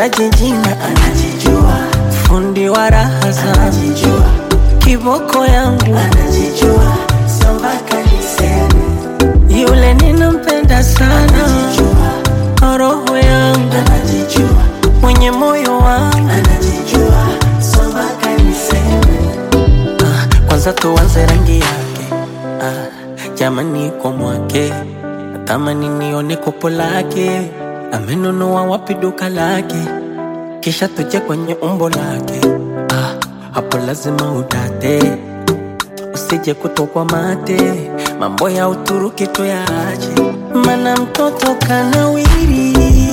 simtaji jina, anajijua, fundi wa raha zangu, anajijua, kiboko yangu, anajijua, sio mpaka niseme, yule ninampenda sana, anajijua, roho yangu, anajijua, mwenye moyo wangu. anajijua, sio mpaka niseme, Ah, kwanza tuanze rangi yake ah, jamani kwa mwake natamani nione kopo lake amenunua wapi duka lake kisha tuje kwenye umbo lake ah, hapo lazima udate usije kutokwa mate mambo ya uturuki tuyaache mana mtoto kanawiri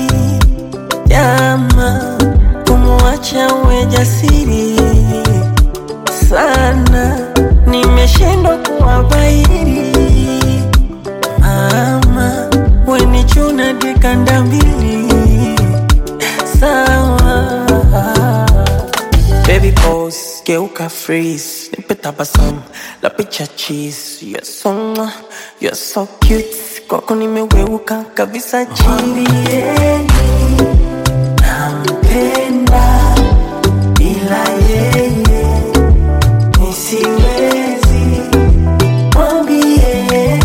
jama kumwacha uwe jasiri sana, nimeshindwa kuwabairi. Mama, weni chuna dikanda mbili, sawa. Baby pose, geuka freeze, nipe tabasamu la picha cheese. You're so, mwah, you're so cute, kwako nimeweuka kabisa chini. nampenda, bila yeye nisiwezi, mwambieni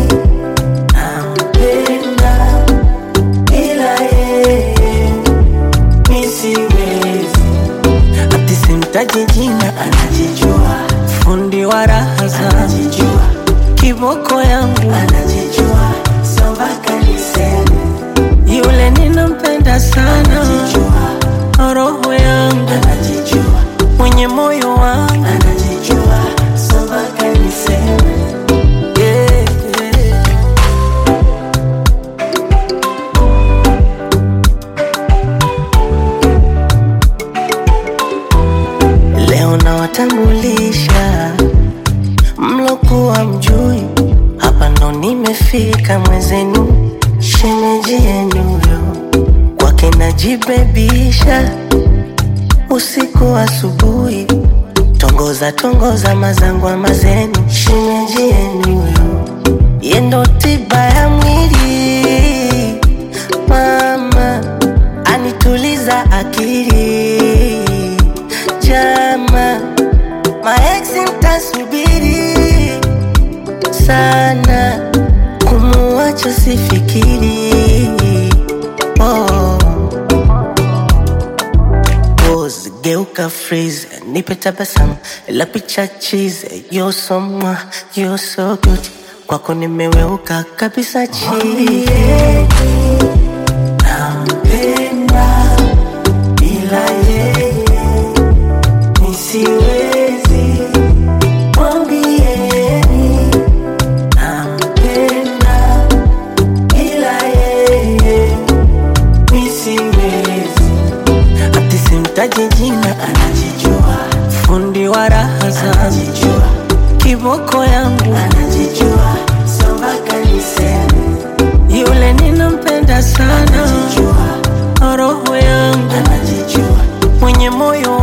nampenda, bila yeye nisiwezi, Ati simtaji jina, anajijua, fundi wa raha zangu, anajijua, kiboko yangu, anajijua, sio mpaka niseme, yule ninampenda sana, anajijua, roho yangu, anajijua, mwenye moyo wangu. anajijua, sio mpaka niseme. Yeah, yeah. Leo nawatambulisha mlokuwa mjui, hapa ndo nimefika mwezenu, shemeji yenu yo kwake najibebisha, usiku asubuhi, tongoza tongoza mazangwa mazenu, shemeji yenu yo yendo tiba ya mwili, mama anituliza akili, jama maeksi mtasubiri sana, kumuacha sifikiri. Oh. Pose, geuka freeze, nipe tabasamu la picha cheese. You're so mwah, you're so good, kwako nimeweuka kabisa chini. Nampenda, bila yeye nisiwezi, mwambieni nampenda, bila yeye nisiwezi, Ati simtaji jina, anajijua, fundi wa raha zangu, anajijua, kiboko yangu, anajijua, sio mpaka niseme, yule ninampenda sana, anajijua, roho yangu, anajijua, mwenye moyo